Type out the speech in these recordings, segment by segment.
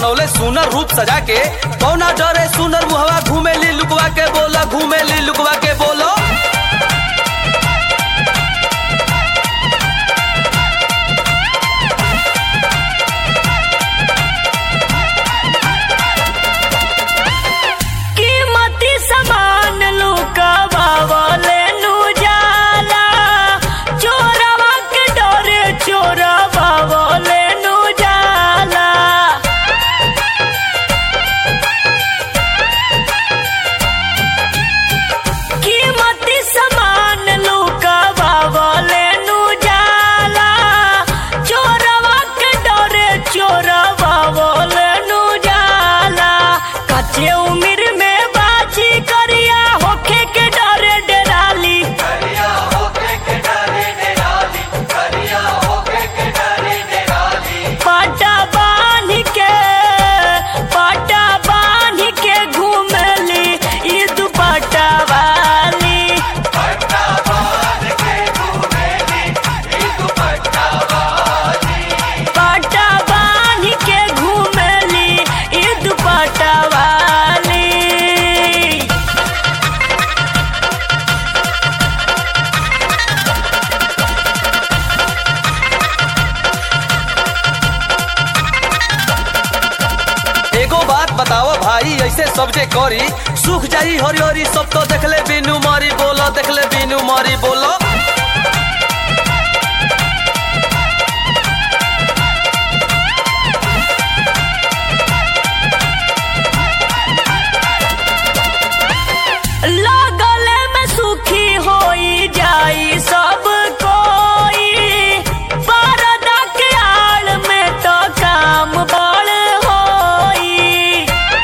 बनौले सुनर रूप सजा के कौना डरे सुनर मुहवा घूमेली लुकवा के बोला घूमेली लुकवा के बोलो कीमती सामान लुकावावले नु जाला चोरवा के डरे चोरवावले नु जाला कीमती सामान लुकावावले नु जाला चोरवा के डरे चोरवावले नु जाला कच्चे उम्र में बाजी करिया होखे के डरे डराली पाटा बांध के पाटा बांध के घूमली ई दुपट्टा वाली पाटा बांध के घूमली ई दुपट्टा वाली एगो बात बताओ भाई ऐसे सब जे करी सुख जाई हरी हरी सब तो देखले बिनु मारी बोलो देखले बिनु मारी बोलो लागले में सुखी होई जाई सब कोई परदा के आड़ में तो काम बड़ होई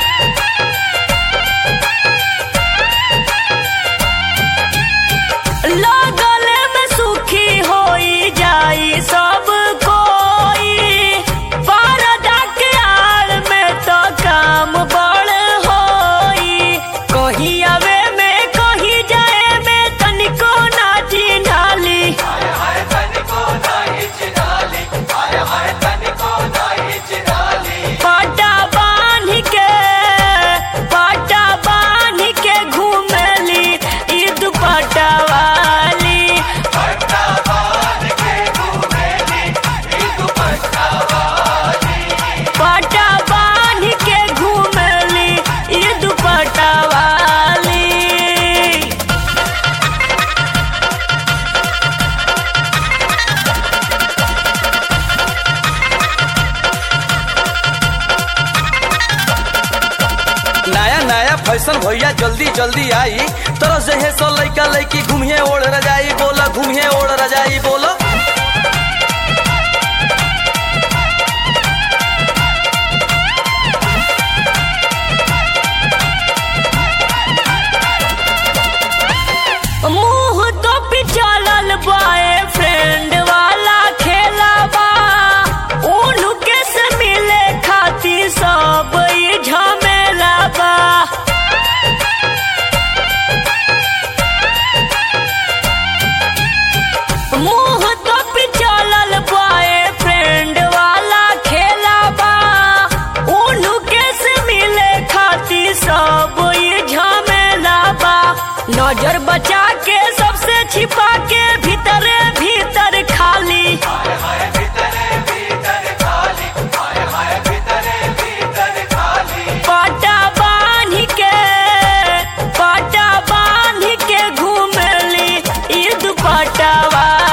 लागले में सुखी होई जाई सब कोई परदा के आड़ में तो काम बड़ होई कहीं आवे में कहीं जाए में तनिको ना चिन्हाली पाटा बांध के पाटा बांध के घूमली ई दुपट्टा वाली पाटा बांध के घूमली ई दुपट्टा वाली नया नया फैशन भैया जल्दी जल्दी आई तरह से है सो लइका लइकी घूमिए ओढ़ रजाई बोला घूमिए ओढ़ रजाई बोलो मुंह तो पिछलल बॉय फ्रेंड वाला खेला बा उनके से मिले खातिर सब ई झमेला बा मुंह तो पिछलल बॉय फ्रेंड वाला खेला बा उनके से मिले खातिर सब ई झमेला बा नजर बचा के सबसे छिपा के भीतरे भीतर खाली पाटा बांध के पाटा बांध के घूमली ई दुपट्टा वाली